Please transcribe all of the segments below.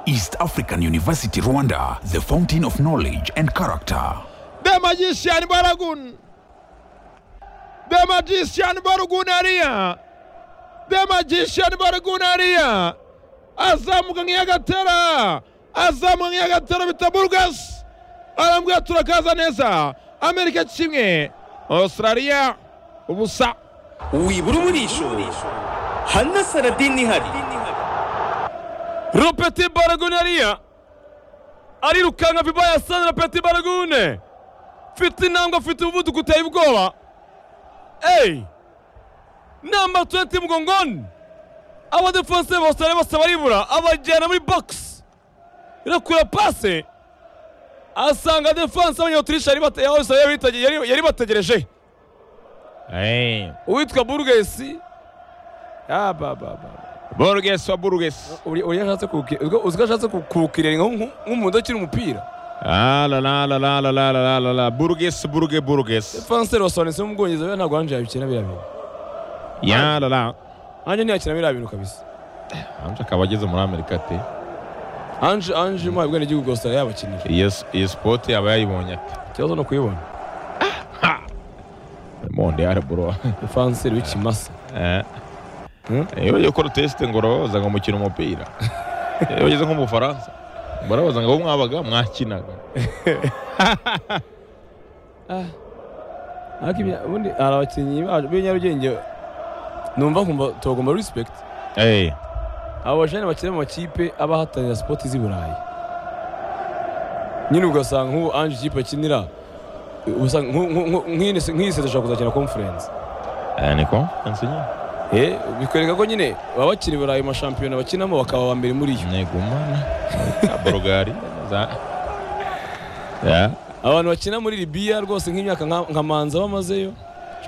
East African University Rwanda, the fountain of knowledge and character. The magician Baragun. The magician Baragunaria. The magician Baragunaria. azamuka nk'iyagatera azamuka nk'iyagatera bita burugasi arambwira turakaza neza amerika kimwe australia ubusa wibura umurisho hano saradini ihari rupeti baragunariya arirukanka biba yasanira peti baragune mfite intambwe afite umuvuduko uteye ubwoba eyi namba tuwenti mugongoni abadefanse bose bari bose baribura abajyana muri bogisi irakura pase asanga defanse y'abanyautriche yari bategereje uwitwa burugesi borogesi wa borogesi uriya ashatse kuwukirira uzwi ko ashatse kuwukirira nk'umuntu ukiri umupira alalalalalalalalala borogesi boruge borogesi defanse rwose wanditse mu bwongereza buriya ntabwo wanjye yabikina biriya bintu yalala anjye ntiyakina biriya bintu kabisa anje akaba ageze muri amerika te anje anje mu bwenegihugu bwose yabakinira iyo s- iyo sipoti yaba yayibonye ate ikibazo ni ukuyibona monde araburo defanse w'ikimasa iyo bagiye gukora tesite ngo urababaza ngo mukina umupira iyo bageze nko mu bufaransa barabaza ngo abo mwabaga mwakinaga ariko ibya- ubundi hari abakinnyi bacu b'ibinyarugenge numva nkumva tubagomba respect Eh, abo bajene bakina mu makipe aba ahatanira sipoti z'i burayi nyine ugasanga nk'ubu anje ikipe akinira ugasanga nku- nku- nku- nk'iyindi se- nk'iyi seta ishobora kuzakina conference eh, niko konferensi nyine Eh, bikwereka ko nyine baba bakiri burayi mu mashampiyona bakinamo bakaba aba mbere muri yo negumana borogari za ya abantu bakina muri libiya rwose nk'imyaka nka nka manza bamazeyo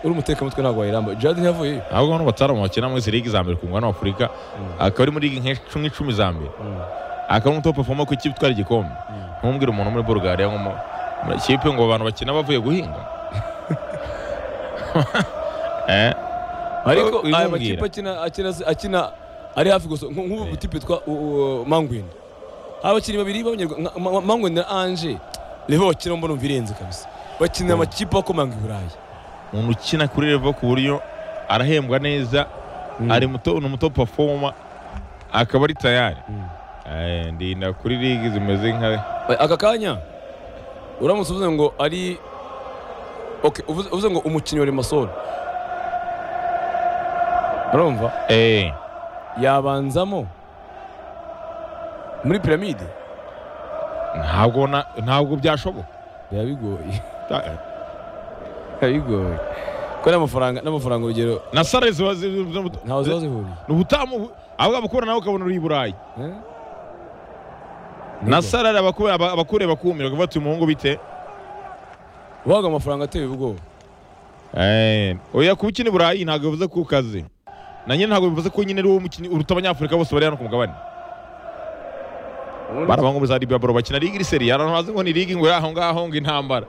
uri umutekamutwe ntabwo wayiramba jade ntiyavuyeyo ahubwo hano bataramu bakina muri izi ligi za mbere ku mugabane wa afurika akaba ari muri ligi nk'icumi icumi za mbere akaba ari umutopu pafoma ku ikipe itwara igikombe ntumubwire umuntu muri borogari nko muri ikipe ngo abantu bakina bavuye guhinga Eh, ariko Uyu aya umbwira. makipe akina akina akina ari hafi gusa nk- nk'ubu butipe twa mangwini abakinnyi babiri mangwini na anje reho bakina mbona umva irenze kabisa bakinira amakipe akomanga i burayi umuntu ukina kuri revo ku buryo arahembwa neza ari muto ni umutopu pafoma akaba ari tayari Eh, ndinda kuri ligi zimeze nka Ba- aka kanya uramutse uvuze ngo ari okay uvuze uvuze ngo umukinnyi wa remasol urumva eh yabanzamo muri piramide ntabwo na- ntabwo byashoboka biba bigoye biba bigoye ko n'amafaranga n'amafaranga urugero na sare ziba zi- ntawe ziba zi- zihuriye ni ubutamu abo ngabo ukubona nawe ukabona uri i burayi Eh? na Nibwo. sare abakure- aba- abakureba bakumira bati uyu muhungu bite uhabwa amafaranga ateye ubwoba Eh, oya kuba ukina i burayi ntabwo bivuze ko ukaze na nyine ntabwo bivuze ko nyine ari wowe mukinnyi uruta abanyafurika bose bari hano ku mugabane baraba ngo za libya baro bakina ligi iri seri ahantu bazi ngo ni ligi ngo iri aho ngaho ngo intambara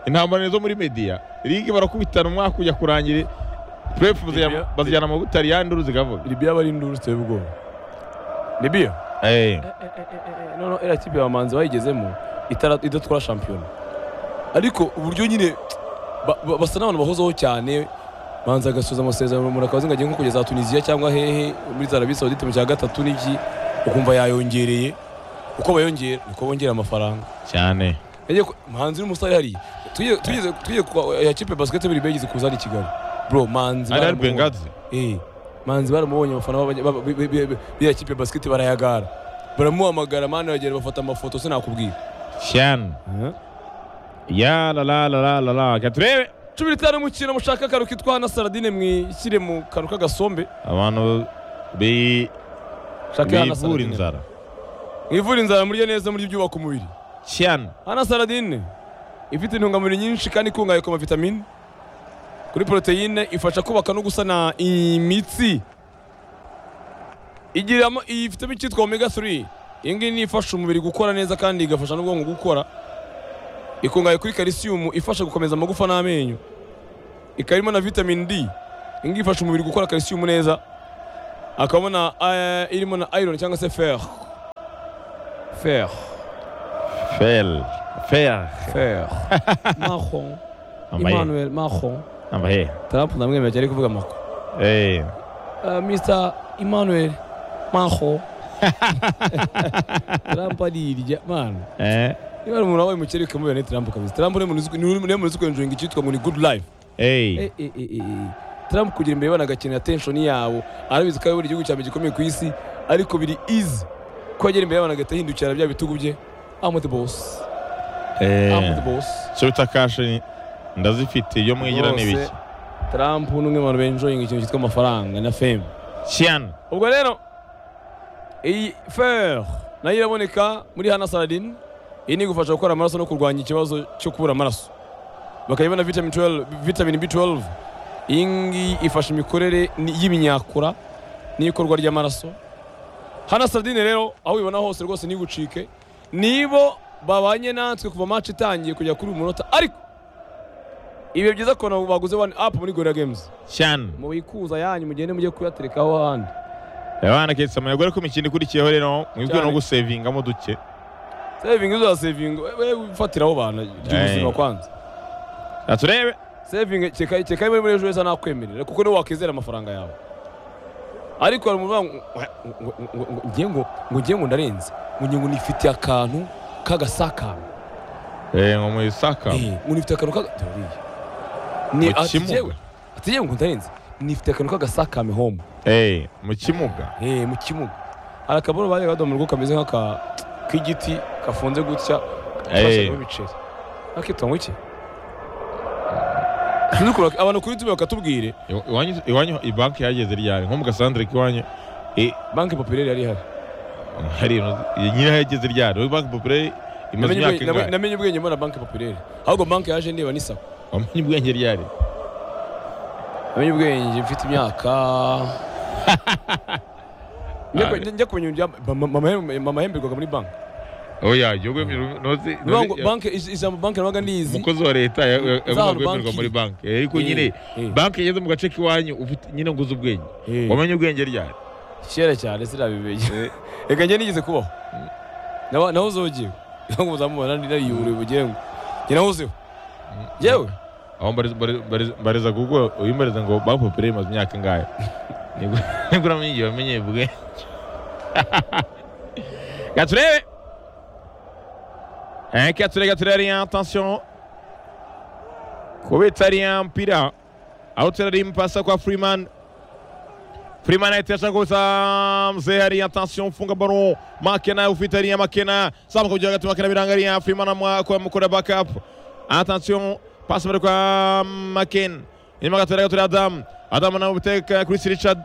intambara ni izo muri mediya ligi barakubitana umwaka ujya kurangira purefu Libya- bazijyana mu butaliyani nduru zigavuga libiya aba ari induru ziteye ubwoba libiya Eh, noneho iriya kipe abamanzi bayigezemo itara- idatwara shampiyona ariko uburyo nyine ba- ba- basa n'abantu bahozeho cyane manzi agasoza amasezerano umuntu akabaza ngo agiye nko kugeza tuniziya cyangwa hehe muri zarabi sawudite mu cya gatatu n'iki ukumva yayongereye uko bayongera niko bongera amafaranga cyane Yagiye ku- manzi n'umusore hariya Tujye- tugeze tugeze kwa ya kipe basiketibiri bigeze kuzana i kigali bro manzi ari ari baramubonye. bengazi Eh, manzi baramubonye abafana b'abanya- b'aba- b'i- b'i- b'i- b'iya kipe basiketi barayagara baramuhamagara mani bagenda bafata amafoto sinakubwira cyane ya la la la la la la reka turebe cumi n'itanu mukino mushaka akaru kitwa hana saradine mwishyire mu kantu k'agasombe abantu bi- shaka hana bivura saradine inzara mwivura inzara murye neza muri ibyubaka umubiri cyane hana saradine ifite intungamubiri nyinshi kandi ikungahaye ku mavitamine kuri poroteyine ifasha kubaka no gusana imitsi igiramo ifitemo icyitwa omega 3 iyi ngiyi ni ifasha umubiri gukora neza kandi igafasha n'ubwonko gukora ikungahaye kuri kalisiyumu ifasha gukomeza amagufa n'amenyo ikaba irimo na vitamine d iyi ngiyi ifasha umubiri gukora kalisiyumu neza akabona irimo na iron cyangwa se fer fer feri feri fer macron amahe emmanuel macron amahe trump ndamwemera cyane ari kuvuga macron eee Uh, Mr. Emmanuel Maho Trump arirya man eee niba ari umuntu wabaye umukire ukamubera ni Trump kabisa Trump niwe muntu uzi- niwe niwe muntu uzi kwenjonga icyitwa ngo ni good life eee Eh, eh, eh, eh, eh. Trump kugira imbere bana agakenera tension yawo arabizi ko ari igihugu cyambere gikomeye ku isi ariko biri easy ko agera imbere y'abantu agahita ahindukira bya bitugu bye I'm the boss I'm the eee boss sobita kashi ndazifite iyo mwigira ni Rwose, ibiki Trump ni umwe mu bantu benjoyinga ikintu cyitwa amafaranga na fame siyana ubwo rero iyi fer nayo iraboneka muri hana saladin iyi ni igufasha gukora amaraso no kurwanya ikibazo cyo kubura amaraso bakayibona vitamin, 12, vitamin b12 iyi ngiyi ifasha imikorere ni- y'iminyakura n'ikorwa ry'amaraso hana saladin rero aho ubibona hose rwose ntigucike nibo babanye natwe kuva match itangiye kujya kuri uyu munota ariko ibihe byiza kubona baguze one up muri gorilla games siyana mubikuza yanyu mugende mujye kuyaterekaho ahandi abana ketse amayagore ko imikino ikurikiyeho rero mwibwe Cyane. no gusevingamo duke sevingi uzasevinga wewe ufatiraho bana Hey. ry'ubuzima kwanza Reka turebe sevingi keka keka muri muri ejo heza nakwemerera kuko niwe wakizera amafaranga yawe ariko hari umuntu uvuga ngo- ngo- ngo- ngo ngiye ngo ngo ngiye ngo ndarenze ngo ngiye ngo nifitiye akantu k'agasakaro eee ngo mwisaka Eh, ngo nifitiye akantu kaga dore ni Mu ati kimuga. yewe ati yewe ngo ndarenze nifitiye akantu k'agasakame home eee mu kimuga eh mu kimuga hari akaboro bajyaga badomora ubwo kameze nk'aka k'igiti kafunze gutya twashyiramo ibiceri nakitwa ngo iki Sinzi ukuntu- abantu kuri youtube bakatubwire Iwa- iwanyu iwanyu banki yageze ryari nko mu gasandire k'iwanyu eh, banki populaire yari ihari hari nyine yageze ryari wowe banki populaire imaze Namenye imyaka ubwenge- ingahe namenye ubwenge mbona banki populaire ahubwo banki yaje ndeba ni sako wamenye ubwenge ryari namenye ubwenge mfite imyaka Njya ku- njya kumenya ibya- ba- ma- mama yahembe- mama yahemberwaga muri banki oya igihugu ntuzi Niyo ngo banki ij- ijambo banki nabaga ndizi umukozi wa leta ya- ya- Za yagomba kwemerwa banki. muri banki Eh, ariko Eh, nyine eh. banki yageze mu gace k'iwanyu ufite- nyine ngo uzi ubwenge Eh. wamenye ubwenge ryari kera cyane sinabimenye reka njye nigeze kubaho Naba- nahoze ugiye ngo muzamubona nariyuriye ubugengo njye nahozeho yewe aho mbariza- mbariza- mbariza- mbariza kuko uyimbariza ngo banki populaire imaze imyaka ingahe nibwo nibwo uramenye igihe wamenye ubwenge reka turebe Eh, reka turebe reka turebe ariya atansiyo kubitsa ariya mpira aho turebe ari impasa kwa Freeman Freeman ahita ashaka kubitsa mzee hariya atansiyo mfunga baro Makena ufite hariya Makena samu kugira hagati Makena biranga hariya Freeman amukora bakapu atansiyo pasi mbere kwa Makena inyuma gato reka turebe Adam Adam nawe ubiteka Chris Richard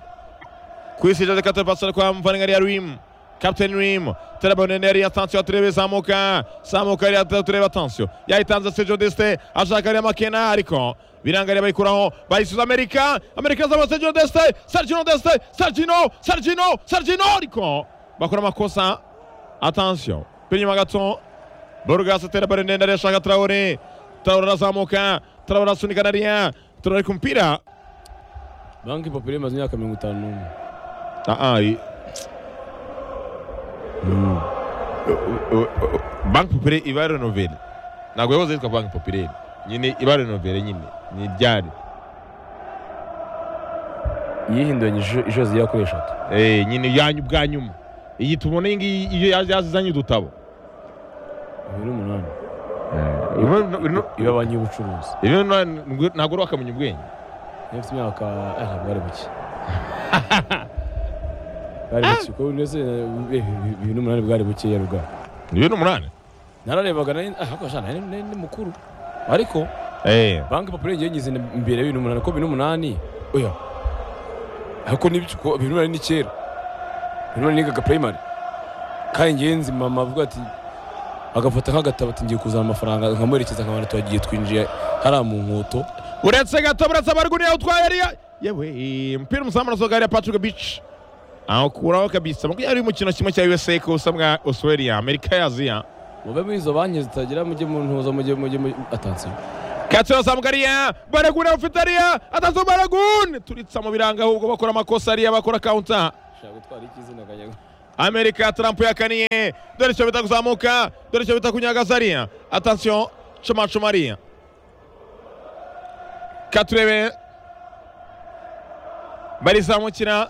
Chris Richard reka turebe kwa Mvaninga hariya Rim Captain Rim turabone neri atansiyo turebe zamuka zamuka hariya turebe atansiyo yayitanze Sergio Deste ashaka hariya Makena ariko birangarira bayikuraho bayisubiza Amerika Amerika zaba Sergio Deste Sergio Deste Sergino Sergino Sergino ariko bakora amakosa atansiyo biri inyuma gato Burgas atera bare ndende arashaka Traore Traore arazamuka Traore asunika nariya Traore ku mupira banki populaire imaze imyaka mirongo itanu n'umwe Ah, ah, i- U- u- u- banki populaire iba renovere ntabwo yahoze yitwa banki populaire nyine iba renovere nyine ni iryari yihinduranyije inshuro zigera kuri eshatu Eh, nyine yanyu bwa nyuma iyi tubona iyi ngiyi iyo yaje yazizanye udutabo bibiri n'umunani iba ibi banki y'ubucuruzi ntabwo uri wakamenya ubwenge niba ufite imyaka eh, ntabwo bari buke bwari buke kuko ndetse eh, bibiri n'umunani bwari bukeya rwa bibiri n'umunani nararebaga nari ah, ariko shana nari- nari ni mukuru ariko Eh, banki populaire ngiye ngize imbere ya bibiri n'umunani kuko bibiri n'umunani oya ariko n'ibyo kuko bibiri n'umunani ni kera bibiri n'umunani nigaga primary kandi ngiye nzi mama avuga ati agafata nk'agatabo ati ngiye kuzana amafaranga nkamuherekeza nkabona tuhagiye twinjiye hariya mu nkoto uretse gato buretse abariguriye utwaye ariya yewe umupira umuzamu arasohoka hariya patrick bici awukuraho kabisa makumyabiri y'umukino kimwe cya usa kosa mwa australia amerika ya aziya mube muri izo banki zitagira mujye mu ntuza mujye mujye mujye atansiyo katsi arazamuka ariya baraguni ufite ariya atazo baraguni turitsa mu biranga ahubwo bakora amakosa ariya bakora kawunta ushaka gutwara iki izina kajyaga amerika tarampu yakaniye dore icyo bita kuzamuka dore icyo bita kunyagaza ariya atasiyo cumacuma ariya katurebe barizamukira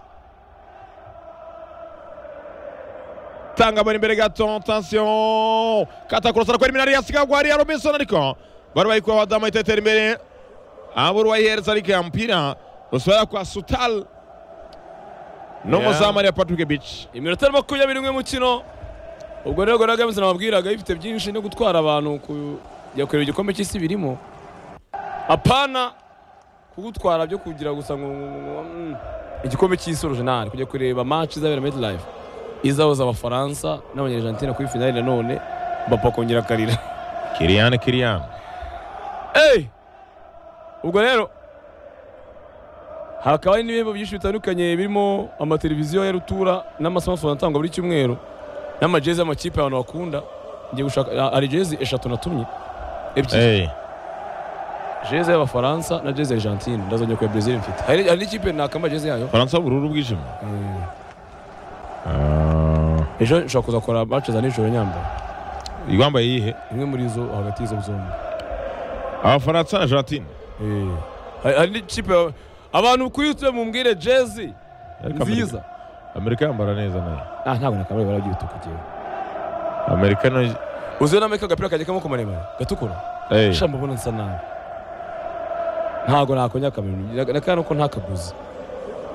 tanga bari imbere gato tansiyo katakurasa arakora iminara yasigagwa ariya robinson ariko bari bayikuha abadamu bahita batera imbere abura uwayihereza ariko yampira rusoya kwa sutal n'umuzamu ariya patrick bici iminota makumyabiri umwe mukino ubwo rero Rwanda Games nababwiraga ifite byinshi no gutwara abantu kujya kureba igikombe cy'isi birimo apana kugutwara byo kugira gusa ngo ngo- mm, igikombe cy'isi original kujya kureba match izabera med live izahuza abafaransa n'abanyajantina kuri finale nanone bapa kongera akarira kiriyani kiriyani Hey! ubwo rero hakaba hari n'ibihembo byinshi bitandukanye birimo amateleviziyo ya rutura n'amasmartphone atangwa buri cyumweru n'amajezi y'amakipe abantu bakunda ngiye gushaka hari jezi eshatu natumye ebyiri jezi y'abafaransa na jezi ya argentine ndazongera kuya brazil mfite hari hari n'ikipe nakamba jezi yayo faransa bururu bwijimye ejo nshobora kuza gukora match za nijoro nyambaye yambaye iyihe imwe muri izo hagati y'izo zombi abafaransa na jantine Eh. Hari- hari n'ikipe abantu kuri youtube mumbwire jezi nziza amerika yambara neza nayo ah ntabwo nakambaye ibara ry'ibituku njyewe amerika no uziho nameka agapira kajya k'amaboko maremare gatukura Hey. sha mbabona nsa nabi ntago nakongera akamenya nakana ko ntakaguze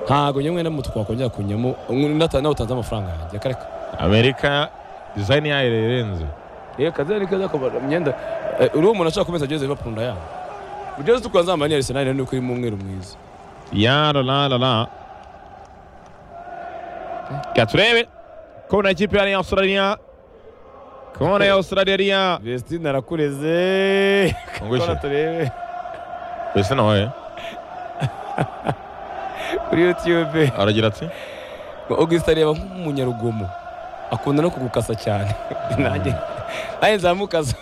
ntago nyamwe n'umutuku wakongera kunyamo nata- nawe utanze amafaranga yanjye akareka amerika dizayini yayo irenze rero kaza ni kaza kubara imyenda Eh, uriho umuntu ashaka kumeza jezi liverpool ndayanga jezi tukura nzambara ni arsenal rero nuko irimo umweru mwiza ya la la la la reka turebe kona ikipe yari ya australia kona ya australia yariya vestine arakureze Ungushye. turebe mbese nawe kuri youtube aragira ati augustin areba nk'umunyarugomo akunda no kugukasa cyane nanjye nanjye nzamukasa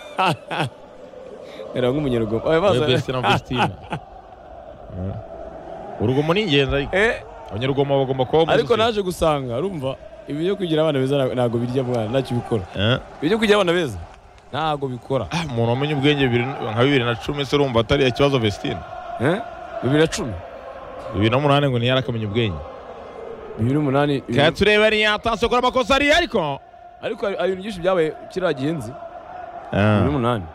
areba nk'umunyarugomo Oya, baza- mbese na augustina urugomo ni ingenzi ariko Eh, abanyarugomo bagomba kubaho muri ariko sosiyete. naje gusanga urumva ibi byo kugira abana beza nta- ntabwo birya mwana ntacyo bikora Eh. ibi byo kugira abana beza ntabwo bikora Ah, umuntu wamenye ubwenge bibiri- nka bibiri na cumi se urumva atari ikibazo vestine Eh? bibiri na cumi bibiri n'umunani ngo ntiyari akamenya ubwenge bibiri n'umunani bibiri- reka turebe ariya atanse gukora amakosa ariya ariko ariko hari hari ibintu byinshi byabaye kiriya gihenzi Ah. bibiri n'umunani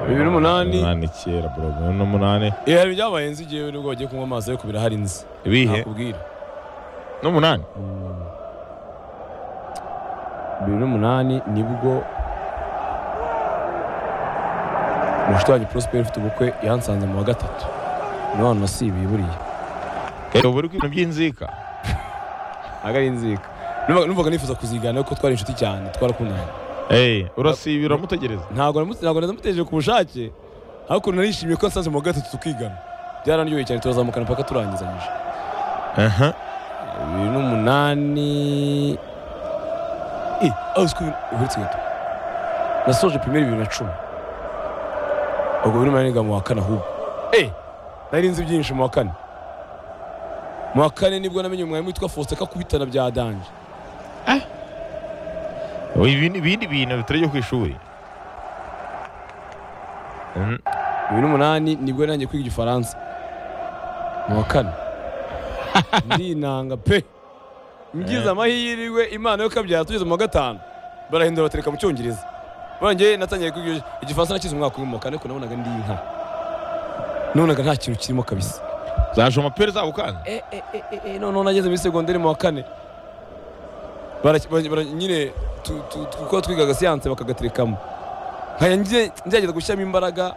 bibiri n'umunani umunani kera bro bibiri n'umunani Eh, hari ibintu byabaye nzi igihe nubwo bagiye kunywa amazi ariko birahari nzi ibihe nakubwira n'umunani bibiri n'umunani nibwo umushuti wanjye prosperi ufite ubukwe yansanze mu wa gatatu niwe hantu nasibiye buriya reba buri ku bintu by'inzika ntabwo ari inzika Numvaga- numvaga nifuza kuzigana kuko twari inshuti cyane twarakundanye Eh, urasiba uramutegereza ntabwo namu- ntabwo namuteje ku bushake ariko narishimiye ko yansanze mu wa gatatu tukigana byaranyoye cyane turazamukana mpaka turangizanyije aha bibiri n'umunani Eh, aho uziko uherutse gato nasoje primeri bibiri na cumi ubwo biri maniga mu wa kane ahubwo Eh, nari nzi byinshi mu wa kane mu wa kane nibwo namenye umwarimu witwa Faustin ko akubitana bya danje ibindi ibindi bintu bitari byo ku ishuri Mm, bibiri n'umunani nibwo nanjye kwiga igifaransa mu wa kane ndinanga pe ngize Eh. amahirwe imana yo kabyara tugeze mu wa gatanu barahindura batereka mu cyongereza barangije natangiye kwiga igifaransa nakize umwaka umwe mu wa kane ariko nabonaga ndi inka nabonaga nta kintu kirimo kabisa zaje amapera zabo kandi Eh, eh, eh, eh, eh, noneho nageze muri segonderi mu wa kane Baraki- bara- bara- nyine tu- tu- tu- kuko twigaga siyanse bakagaterekamo nkajya nge- ngerageza gushyiramo imbaraga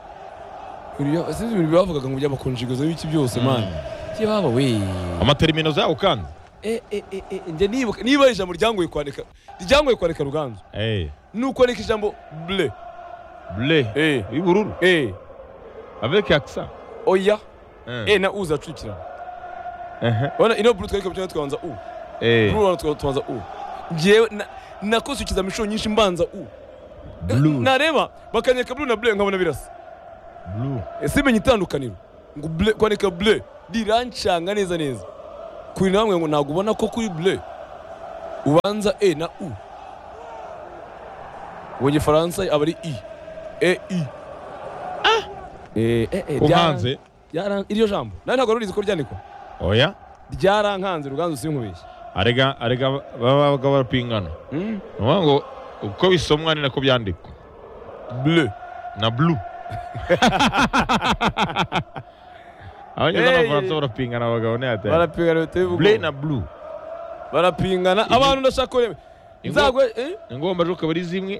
Ibintu- sinzi ibintu bavugaga ngo by'amakonjigozo y'ibiki byose mani njye baba we amaterimino zabo kandi Eh, eh, eh, eh, njye nibuka- niba ari ijambo ryangoye kwandika ryangoye kwandika ruganzu Eh, ni ukwandika ijambo ble bleu eh, y'ubururu eh, avec accent oya Eh, e na u zacukirana aha, urabona ino buru twari kabyo twabanza u eh, buru urabona tubanza u njyewe na- nakoze ukizamo inshuro nyinshi mbanza u blue nareba bakanyereka blue na bleu nkabona birasa blue ese menya itandukaniro ngo bleu kwandika bleu rirancanga neza neza kuri na bamwe ngo ntabwo ubona ko kuri bure ubanza e na u ubu igifaransa aba ari i e i Eh, eh, eh, uhanze byara- iryo jambo nawe ntabwo rurizi ko ryandikwa oya ryarankanze ruganzu sinkubeshye arega arega babaga barapingana Mm. ni ukuvuga ngo uko bisomwa ni nako byandikwa bure na bulu abanyarwanda Hey. n'abafaransa barapingana abagabo ntiyatera barapingana leta bule y'ubugome na bulu barapingana abantu ndashaka kureba Ingo- nzagwe eh? ingombajwi akaba ari zimwe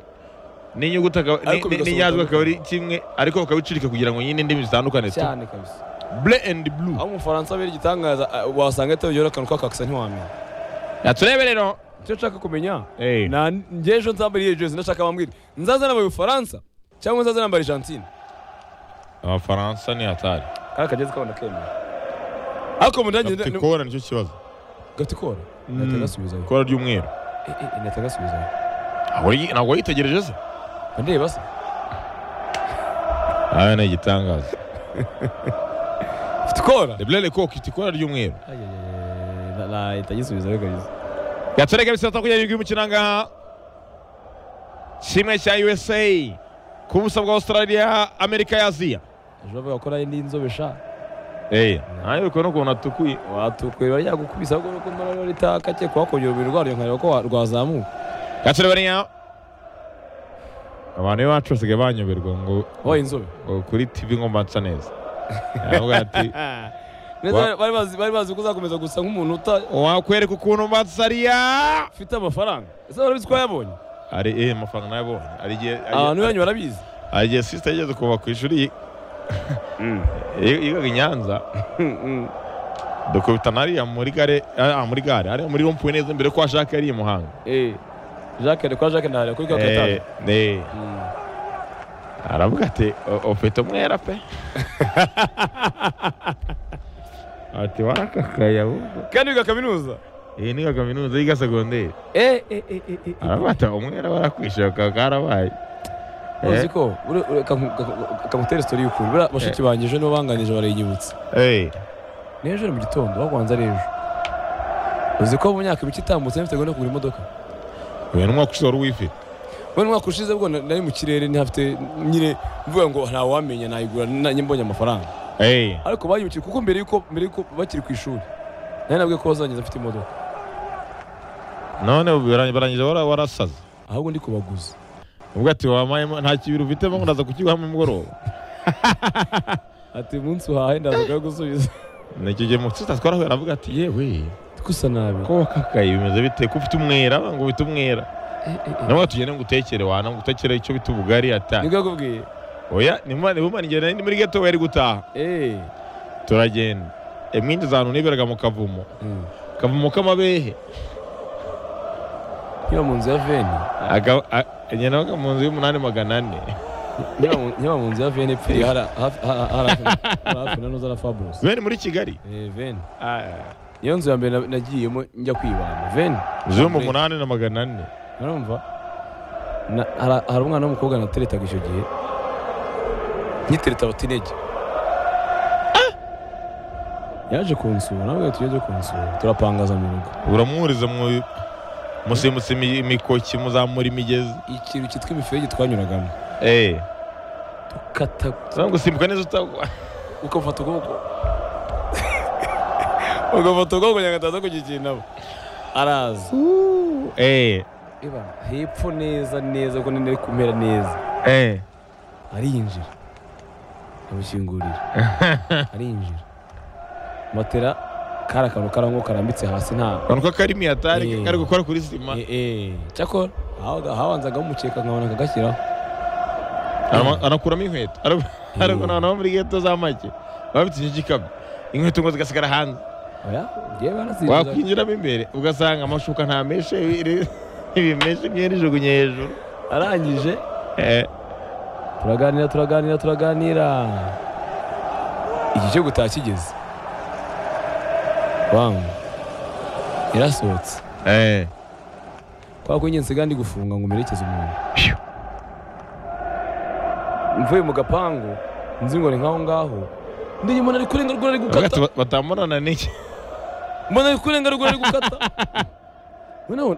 n'inyuguti akaba- Ariko ni- ni- bigasohoka n'inyajwi akaba ari bitandukanye. kimwe ariko bakaba bicurika kugira ngo nyine indimi zitandukane tu cyane kabisa bule endi bulu aho umufaransa abera igitangaza ah, wasanga atabigeraho akantu kakakisa ntiwamenya turebe rero icyo nshaka kumenya Eh. na njye ejo nzambara iyo jezi ndashaka bambwire nzaza nambaye ubufaransa cyangwa nzaza nambaye argentine abafaransa ni hatari kari akagezi kabona kemera ariko mu ndangiye gafite kora nicyo kibazo gafite ikora Mm. inahita agasubizayo ikora ry'umweru Eh, eh, inahita agasubizayo Ahubwo iyi- ntabwo wayitegereje se Mba ndeba se aha ni igitangaza afite ikora rebulele koka ifite ikora ry'umweru nahita agisubizayo kabisa gatoreka bisata kugira irindwi umukino ngaha kimwe cya usa ku buso bwa australia amerika ya aziya ejo bavuga ko nayo ndi inzobe sha ntayo bikora ukuntu atukuye watukwe barajyagukubisa ahubwo nuko mbona ritaka cye kuhakongera umubiri rwaryo nkareba ko wa- rwazamuka gatoreka bariya abantu iwacu basigaye banyoberwa ngo wabaye inzobe ngo kuri tv ngo mbansa neza aravuga ati Neza Wa- bari bazi bari bazi ko uzakomeza gusa nk'umuntu uta- wakwereka ukuntu mbansa ariya ufite amafaranga ese barabizi ko yabonye ari eh amafaranga nayabonye ari igihe ari- abantu banyu barabizi hari igihe sisita yigeze kuva ku ishuri yi- yi- yigaga i nyanza dukubitana hariya muri gare ah, muri gare hariya muri rompuwe neza mbere ko washaka yari i muhanga Eh, jacques ni kwa jacques ndaharira kuri kaka Eh, gatanu eh, Mm. aravuga ati "O- ufite umwera pe ati warakakaya ahubwo kandi wiga kaminuza iyi niyo kaminuza yiga segonderi Eh, eh, eh, eh, eh, eh. aravuga ati umwera barakwishoka karabaye uzi ko ure- ure- kamu- kamu- kamutere story y'ukuri buriya bashiki banjye ejo nibo banganije barayinyibutsa Eh, n'ejo ni mu gitondo bagwanza ari ejo uzi ko mu myaka mike itambutse mfite gahunda yo kugura imodoka uyu ni umwaka usora uwifite we umwaka ushize bwo na- nari mu kirere ntihafite nyine mvuga ngo ntawamenya nayigura nanjye mbonye amafaranga Eh, ariko bayimukiye kuko mbere yuko mbere yuko bakiri ku ishuri nari nabwiye ko bazangiza afite imodoka none barang- barangije wara- warasaze ahubwo ndi kubaguza ubwo ati wamayemo nta kibiri ufitemo ngo ndaza kukiguha mu mugoroba ati umunsi uhahe ndazaga gusubiza nicyo gihe umusita twarahuye aravuga ati yewe gusa nabi ko wakakaye bimeze bite ko ufite umwera ngo ufite umwera nawe tugende ngo utekere wana ngo utekere icyo bita ubugari ata nibwo yakubwiye oya nimumane nimumane ngenda ni muri geto wari gutaha eee turagenda imwinjiza ahantu niberaga mu kavumo kavumo k'amabehe nkiba mu nzu ya veni Aga- a- ngenda baga mu nzu y'umunani magana ane nkiba mu- nkiba mu nzu ya veni ipfiriye hari hafi- ha- ha- hari hafi na- hari hafi na noza na fabulosi bene muri kigali eee veni Ah, niyo nzu ya mbere na- nagiyemo njya kwibana veni inzu yo mu munani na magana ane urumva Na- hari- hari umwana w'umukobwa nateretaga icyo gihe nyitereta batinege yaje kunsura nawe tujya kunsura turapangaza mu rugo uramuhuriza mu musimbutse imi- imikoki muzamura imigezi ikintu cyitwa imiferege twanyuragamo eh kata Sasa gusimbuka neza utagwa ukamufata ukuboko ukamufata ukuboko kugira ngo ataza kugikinamo araza eh Eba, hepfo neza neza kuko nari kumera neza eh arinjira amushyingurira arinjira matera kari akantu karango karambitse hasi nta urabona ko karimi yatari Eh. kari gukora kuri sima Eh, eh. cyakora aho- habanzagaho umukeka nkabona akagashyiraho Arama- anakuramo inkweto Ara- Eh. arabona abantu bo muri geto za make baba bafite iki gikapu inkweto ngo zigasigara hanze oya ngewe barazinjiza wakwinjiramo imbere ugasanga amashuka nta meshe ibiri- ibimeshe imyenda ijugunye hejuru arangije Eh, turaganira turaganira turaganira igihe cyo gutaha kigeze wangu yarasohotse eh. kwa ko njye nsigaye ndi gufunga ngo merekeze umuntu mvuye mu gapangu nzi ngo ni nk'aho ngaho ndiyumona ari kurenga rwari Bavuga ati, gukata "Ba- batamurana n'iki mbona kurenga ruguru ari gukata mbona